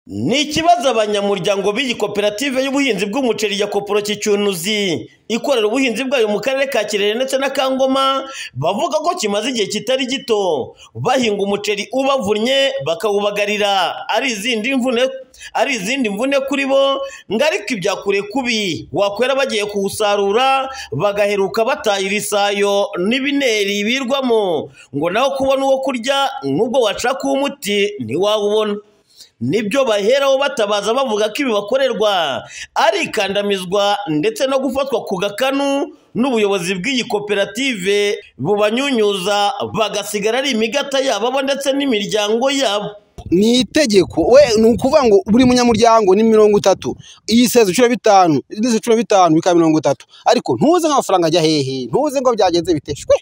Ni ikibazo abanyamuryango b'iyi koperative y'ubuhinzi bw'umuceri ya Koporoki Cyunuzi ikorera ubuhinzi bwayo mu karere ka Kirehe ndetse na Kangoma bavuga ko kimaze igihe kitari gito bahinga umuceri ubavunnye bakawubagarira ari izindi mvune ari izindi mvune kuri bo ngo ariko ibyakure kubi wakwera bagiye kuwusarura bagaheruka batahira isayo n'ibineri birwamo ngo nawe kubona uwo kurya nubwo washaka umuti ntiwawubona nibyo baheraho batabaza bavuga ko ibi bakorerwa ari ikandamizwa ndetse no gufatwa ku gakanu n'ubuyobozi bw'iyi koperative bubanyunyuza bagasigara ari imigata yabo ndetse n'imiryango yabo ni itegeko we ni ukuvuga ngo buri munyamuryango ni mirongo itatu iyi seza inshuro bitanu indi seza inshuro bitanu bikaba mirongo itatu ariko ntuze nk'amafaranga ajya hehe ntuze ngo byagenze biteshwe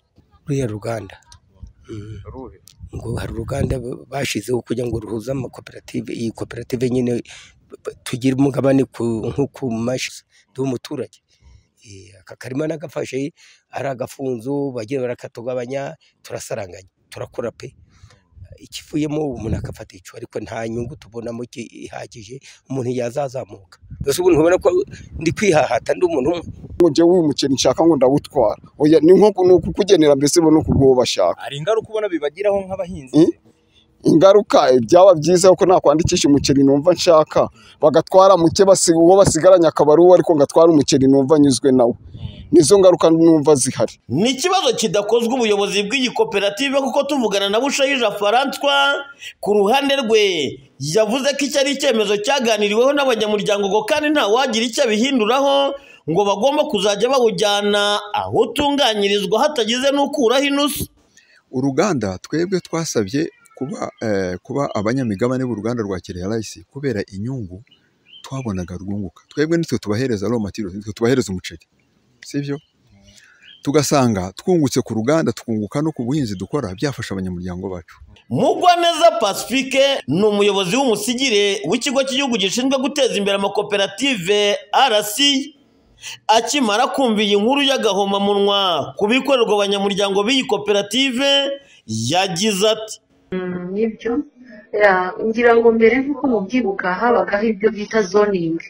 ruriya ruganda ngo hari uruganda bashyizeho kugira ngo ruhuze amakoperative iyi koperative nyine tugire umugabane nko ku mashi umuturage aka karima nagafashe ari agafunzo bagiye barakatugabanya turasaranganya turakora pe ikivuyemo umuntu akafata icyo ariko nta nyungu tubonamo ihagije umuntu yazazamuka mbese ubu ntubona ko ndi kwihahata ndi umuntu umwe ngo njyewe uyu muceri nshaka ngo ndawutwara oya ni nko ni ukukugenera mbese bo no kuguha bashaka hari ingaruka ubona bibagiraho nk'abahinzi Mm. ingaruka byaba byiza ko nakwandikisha umuceri numva nshaka bagatwara muke basi- uwo basigaranye akaba ari uwo ariko ngatwara umuceri numva nyuzwe nawo nizo ngaruka numva zihari ni ikibazo kidakozwe ubuyobozi bw'iyi koperative kuko tuvugana na bushayija francois ku ruhande rwe yavuze ko iki ari icyemezo cyaganiriweho n'abanyamuryango ngo kandi nta wagira icyo abihinduraho ngo bagomba kuzajya bawujyana aho utunganyirizwa hatagize n'ukuraho inusu uruganda twebwe twasabye kuba eh, kuba abanyamigabane b'uruganda rwa Kirehe Rice kubera inyungu twabonaga rwunguka twebwe nitwe tubahereza raw materials nitwe tubahereza umuceri sibyo tugasanga twungutse ku ruganda tukunguka no ku buhinzi dukora byafasha abanyamuryango bacu mugwaneza pacifique ni umuyobozi w'umusigire w'ikigo cy'igihugu gishinzwe guteza imbere amakoperative rc akimara kumva iyi nkuru y'agahomamunwa ku bikorerwa abanyamuryango b'iyi koperative yagize ati nibyo Ya, ngira ngo mbere nk'uko mubyibuka habagaho ibyo bita zoningi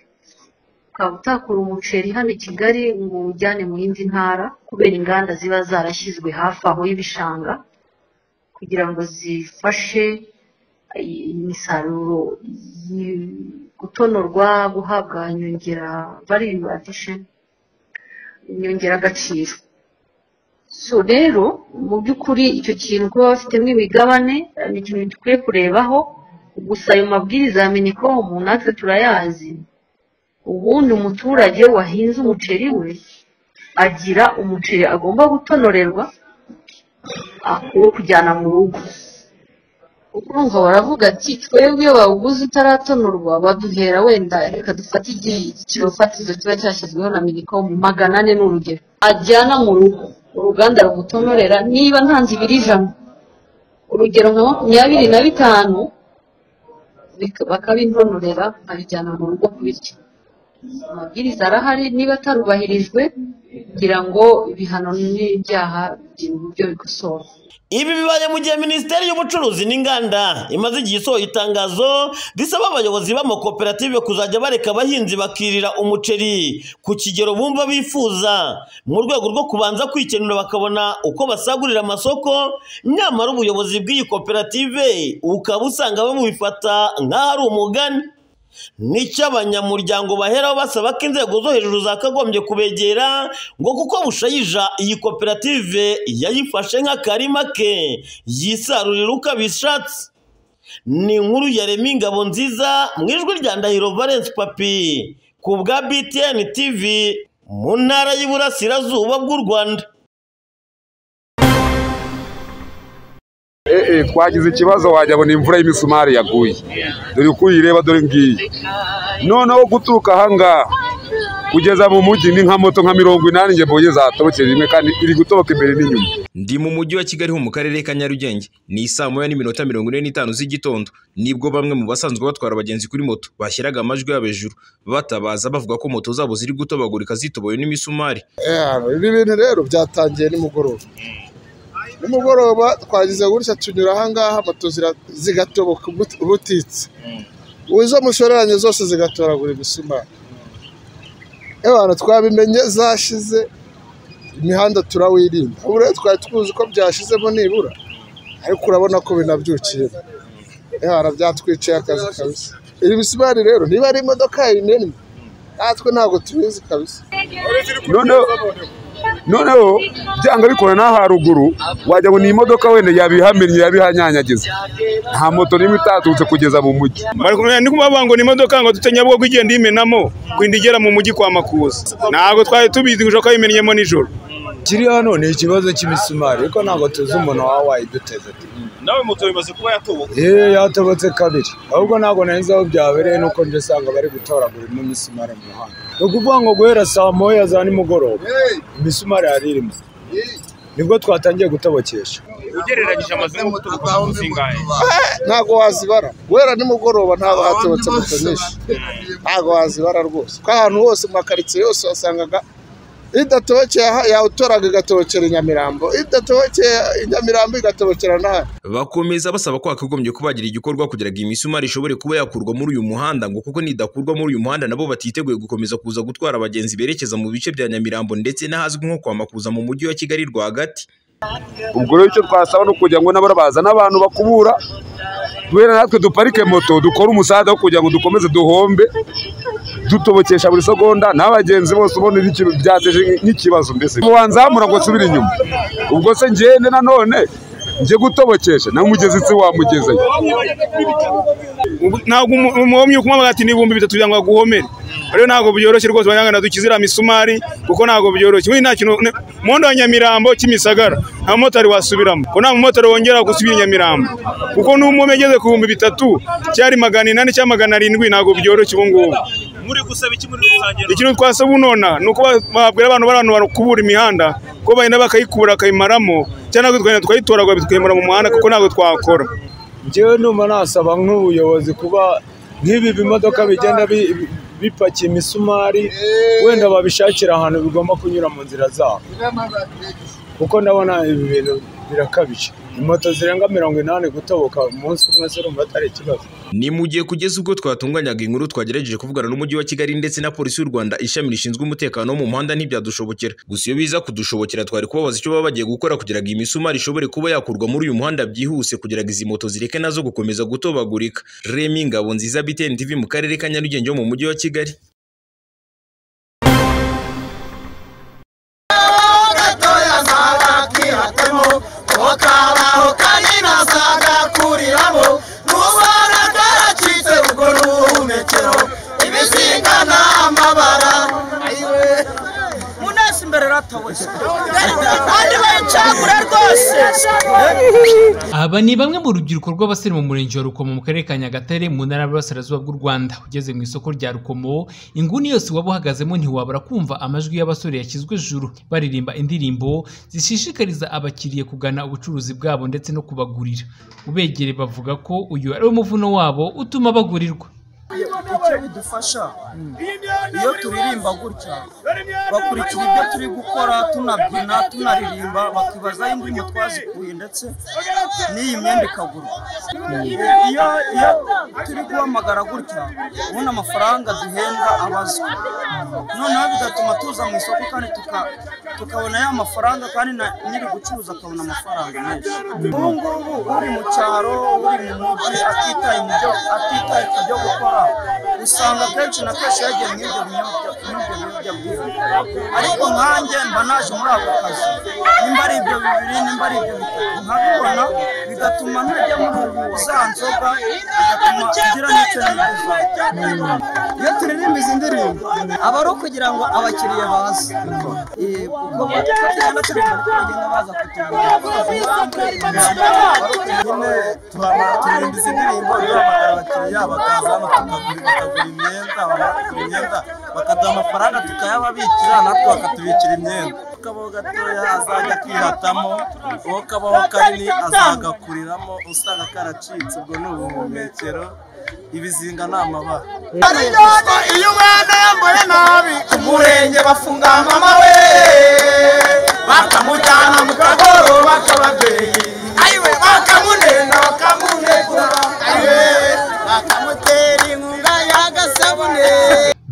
ukaba utakura umuceri hano i kigali ngo uwujyane mu yindi ntara kubera inganda ziba zarashyizwe hafi aho y'ibishanga kugira ngo zifashe imisaruro yi- gutonorwa guhabwa inyongera value addition inyongeragaciro so rero mu by'ukuri icyo kintu kuba bafitemo imigabane eh, ni ikintu dukwiye kurebaho gusa ayo mabwiriza ya minikomu natwe turayazi ubundi umuturage wahinze umuceri we agira umuceri agomba gutonorerwa akwiye kujyana mu rugo urumva baravuga ati twebwe iyo bawuguze utaratonorwa baduhera wenda reka dufate igiciro fatizo kiba cyashyizweho na minikomu magana ane ni urugero ajyana mu rugo uruganda rumutonorera niba ntanze ibiri ijana urugero nka makumyabiri na bitanu bik- bakabintonorera abijyana mu rugo kubirya amabwiriza arahari niba atarubahirijwe kugira ngo ibihano n'ibyaha bigira uburyo bikosorwa Ibi bibaye mu gihe Minisiteri y'Ubucuruzi n'Inganda imaze igihe isohoye itangazo risaba abayobozi b'amakoperative kuzajya bareka abahinzi bakirira umuceri ku kigero bumva bifuza mu rwego rwo kubanza kwikenura bakabona uko basagurira amasoko nyamara ubuyobozi bw'iyi koperative ukaba usanga babifata nk'aho ari umugani nicyo abanyamuryango baheraho basaba ko inzego zo hejuru zakagombye kubegera ngo kuko bushayija iyi koperative yayifashe nk'akarima ke yisarurira uko abishatse ni inkuru ya Remy Ngabo nziza mu ijwi rya Ndahiro Valence Papi ku bwa BTN TV mu ntara y'Iburasirazuba bw'u Rwanda eh, eh, twagize ikibazo wajyabona imvura y'imisumari yaguye dore uko uyireba dore ngiyi noneho guturuka ahangaha kugeza mu mujyi ni nka moto nka mirongo inani njye mbonye zatobokeye rimwe kandi iri gutoboka imbere n'inyuma ndi mu mujyi wa kigali ho mu karere ka nyarugenge ni saa moya n'iminota mirongo ine n'itanu z'igitondo nibwo bamwe mu basanzwe batwara abagenzi kuri moto bashyiraga amajwi yabo hejuru batabaza bavuga ko moto zabo ziri gutobagurika zitoboye n'imisumari ibi bintu rero byatangiye nimugoroba nimugoroba twagize gutya tunyura ahangaha moto zira- zigatoboka ubut- ubutitse izo mushoreranye zose zigatoragura imisumari abantu twabimenye zashize imihanda turawirinda buriya twari tuzi ko byashizemo nibura ariko urabona ko binabyukiye yara byatwiciye akazi kabisa iri misumari rero niba ari imodoka yayinennye natwe ntabwo tubizi kabisa noneho noneho byanga bikora n'aha haruguru wajya ngo ni imodoka wenda yabihamenye yabihanyanyagiza nta moto n'imwe itaturutse kugeza mu mujyi bari kumwe ndi kubavuga ngo ni imodoka ngo dute nyabugogo igenda imenamo kwinda igera mu mujyi kwa makuza ntabwo twari tubizi gushaka ko yimennyemo nijoro kiri hano ni ikibazo cy'imisumari ariko ntabwo tuzi umuntu waba wayiduteze nawe moto bimaze kuba yatobotse yewe yatobotse kabiri ahubwo ntabwo nahise aho byabereye nuko nje usanga bari gutoragura ino misumari mu muhanda ni ukuvuga ngo guhera saa moya za nimugoroba imisumari yari irimo nibwo twatangiye gutobokesha ugereranyije amazu y'umutuku zingahe ntabwo wazibara guhera nimugoroba ntabwo hatobotse moto nyinshi ntabwo wazibara rwose kuko ahantu hose mu makaritsiye yose wasangaga idatobokeye aha yawutoraga igatobokera i nyamirambo idatobokeye i nyamirambo igatobokera n'ahandi bakomeza basaba ko hakagombye kubagira igikorwa kugira ngo imisumari ishobore kuba yakurwa muri uyu muhanda ngo kuko nidakurwa muri uyu muhanda nabo batiteguye gukomeza kuza gutwara abagenzi berekeza mu bice bya nyamirambo ndetse n'ahazwi nko kwa makuza mu mujyi wa kigali rwagati ubwo rero icyo twasaba ni ukugira ngo nabo bazane abantu bakubura duhere natwe duparike moto dukore umusaza wo kugira ngo dukomeze duhombe dutobokesha buri segonda n'abagenzi bose ubona ni ikintu byateje nk'ikibazo mbese wanzamura ngo nsubire inyuma ubwo se ngende nanone njye gutobokesha nawe umugezi nsi wamugezeyo Ubu- ntabwo umu- umuhomyi ukumwamaga ati n'ibihumbi bitatu kugira ngo aguhomere rero ntabwo byoroshye rwose banyangana dukize iriya misumari kuko ntabwo byoroshye ubundi nta kintu ne- umuhanda wa nyamirambo kimisagara nta mumotari wasubiramo ko nta mumotari wongera gusubira i nyamirambo kuko n'umuhomyi ageze ku bihumbi bitatu cyari magana inani cyangwa magana arindwi ntabwo byoroshye ubu ngubu muri gusaba iki muri rusange ikintu twasaba unona ni uko ba- babwira abantu bari ahantu bakubura imihanda ko bagenda bakayikubura bakayimaramo cyangwa natwe tukagenda tukayitoragura tukayimura mu muhanda kuko ntabwo twakora njyewe numva nasaba nk'ubuyobozi kuba nk'ibi bimodoka bigenda bi- bi- bipakiye imisumari wenda babishakira ahantu bigomba kunyura mu nzira zabo kuko ndabona ibi bintu birakabije moto zirenga mirongo inani gutoboka umunsi umwe zirumva atari ikibazo Ni mu gihe kugeza ubwo twatunganyaga inkuru twagerageje kuvugana n'umujyi wa Kigali ndetse na polisi y'u Rwanda ishami rishinzwe umutekano wo mu muhanda ntibyadushobokera. Gusa iyo biza kudushobokera twari kubabaza icyo baba bagiye gukora kugira ngo imisumari ishobore kuba yakurwa muri uyu muhanda byihuse kugira ngo izi moto zireke nazo gukomeza gutobagurika. Remy Ngabonziza BTN TV mu karere ka Nyarugenge ho mu mujyi wa Kigali. munesi imbere ratowe kandi baracagura rwose Aba ni bamwe mu rubyiruko rw'abasore mu murenge wa Rukomo mu karere ka Nyagatare mu ntara y'Iburasirazuba bw'u Rwanda ugeze mu isoko rya Rukomo inguni yose waba uhagazemo ntiwabura kumva amajwi y'abasore yashyizwe juru baririmba indirimbo zishishikariza abakiriya kugana ubucuruzi bwabo ndetse no kubagurira ubegere bavuga ko uyu ari wo muvuno wabo utuma bagurirwa icyo bidufasha iyo turirimba gutya bakurikira ibyo turi gukora tunabyina tunaririmba bakibaza aho indirimbo twazikuye ndetse n'iyi myenda ikagurwa iyo iyo turi guhamagara gutya ubundi amafaranga duhembwa abazwa noneho bigatuma tuza mu isoko kandi tuka- tukabona ya mafaranga kandi na nyiri gucuruza akabona amafaranga menshi ubu ngubu uri mu cyaro uri mu mujyi atitaye mu byo atitaye ku byo gukora usanga kenshi na kenshi yagiye mu ibyo biyobyabwenge ariko nkanjye mba naje muri ako kazi nimba ari ibyo bibiri nimba ari ibyo bitatu nkabibona bigatuma ntajya muri ubu za nzoga bigatuma ngira n'icyo nifuza iyo turirimba izi ndirimbo aba ari ukugira ngo abakiriya baze Eh, kuko tugenda turirimba kuko bagenda baza kutugura turirimba izi ndirimbo duhamagara abakiriya bakaza hano tukagura bakagura imyenda bakagura imyenda bakaduha amafaranga tukayababikira natwe bakatubikira imyenda akabaho gatoya azajya akihatamo uwo kabaho kanini azagakuriramo usanga karacitse ubwo ni ubuhumekero ibizinga ni amabara ariyona iyo umwana yambaye nabi umurenge bafunga mama we bakamujyana mu kagoro bak'ababyeyi aiwe bakamunena bakamunegura aiwe bakamutera inkuru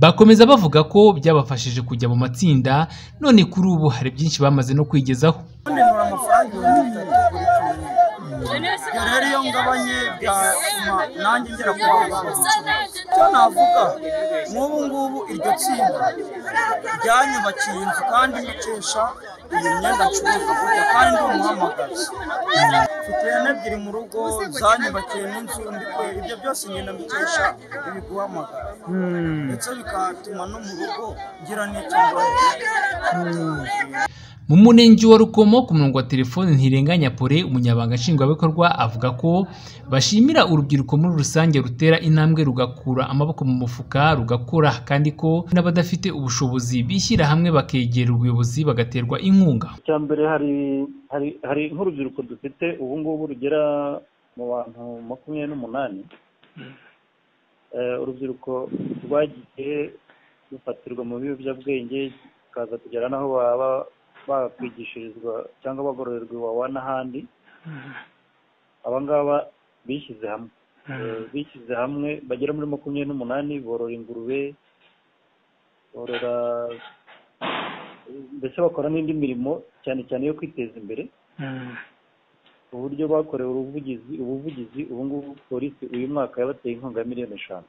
Bakomeza bavuga ko byabafashije kujya mu matsinda none kuri ubu hari byinshi bamaze no kwigezaho ubundi nura amafaranga ibihumbi bitatu buri cyumweru ubwo rero iyo ngabanye byatuma nanjye ngera ku bantu icyo navuga nk'ubu ngubu iryo tsinda ryanyubakiye inzu kandi nkesha iyi myenda ncuruza gutya kandi ndi umuhamagazi mfite ihene ebyiri mu rugo zanyubakiye n'inzu ndi kwe ibyo byose ngenda mbikesha ibi guhamagara ndetse bigatuma no mu rugo ngira n'icyo mbona mu murenge wa rukomo ku murongo wa telefone ntirenganya pore umunyabanga nshingwabikorwa avuga ko bashimira urubyiruko muri rusange rutera intambwe rugakura amaboko mu mufuka rugakora kandi ko n'abadafite ubushobozi bishyira hamwe bakegera ubuyobozi bagaterwa inkunga icya mbere hari hari hari nk'urubyiruko dufite ubu ngubu rugera mu bantu makumyabiri n'umunani urubyiruko rwagiye rufatirwa mu biyobyabwenge bikaza kugera n'aho baba bakwigishirizwa cyangwa bagororerwa iwawa n'ahandi abangaba bishyize hamwe bishyize hamwe bagera muri makumyabiri n'umunani borora ingurube borora mbese bakora n'indi mirimo cyane cyane yo kwiteza imbere uburyo bakorewe ubuvugizi ubuvugizi ubu ngubu polisi uyu mwaka yabateye inkunga ya miliyoni eshanu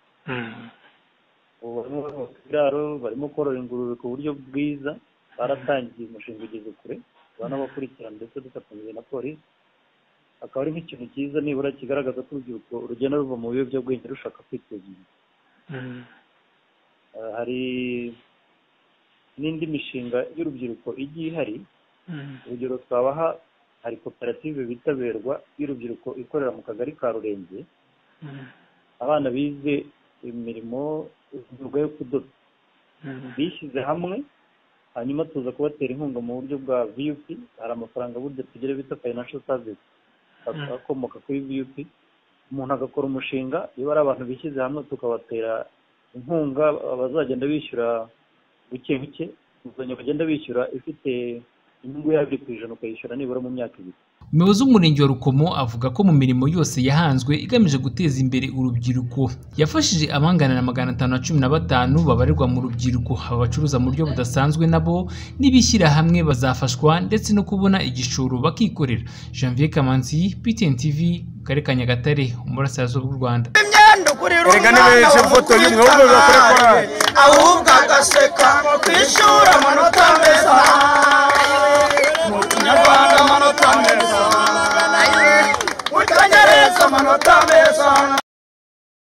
ubu barimo kubaka ibiraro barimo korora ingurube ku buryo bwiza baratangiye umushinga ugeze kure banabakurikirana ndetse dufatanyije na polisi akaba ari nk'ikintu cyiza nibura kigaragaza ko urubyiruko rugenda ruva mu biyobyabwenge rushaka kwiteza imbere hari n'indi mishinga y'urubyiruko igiye ihari urugero twabaha hari koperative bitaberwa y'urubyiruko ikorera mu kagari ka rurenge abana bize imirimo imyuga yo kudoda bishyize hamwe hanyuma tuza kubatera inkunga mu buryo bwa viyupi hari amafaranga burya tugira bita fayinasho savisi akomoka kuri viyupi umuntu agakora umushinga iyo ari abantu bishyize hamwe tukabatera inkunga bazagenda bishyura buke buke inguzanyo bagenda bishyura ifite inyungu y'abiri ku ijana ukayishyura nibura mu myaka ibiri umuyobozi w'umurenge wa rukomo avuga ko mu mirimo yose yahanzwe igamije guteza imbere urubyiruko yafashije abangana na magana atanu na cumi na batanu babarirwa mu rubyiruko aba bacuruza mu buryo budasanzwe nabo n'ibishyira hamwe bazafashwa ndetse no kubona igishoro bakikorera janvier kamanzi ptn tv mu karere ka nyagatare umurasirazuba bw'u rwanda erega nibeje foto y'umwuga bakore korali ahubwo agaseka kwishura amanota meza mu kinyarwanda amanota meza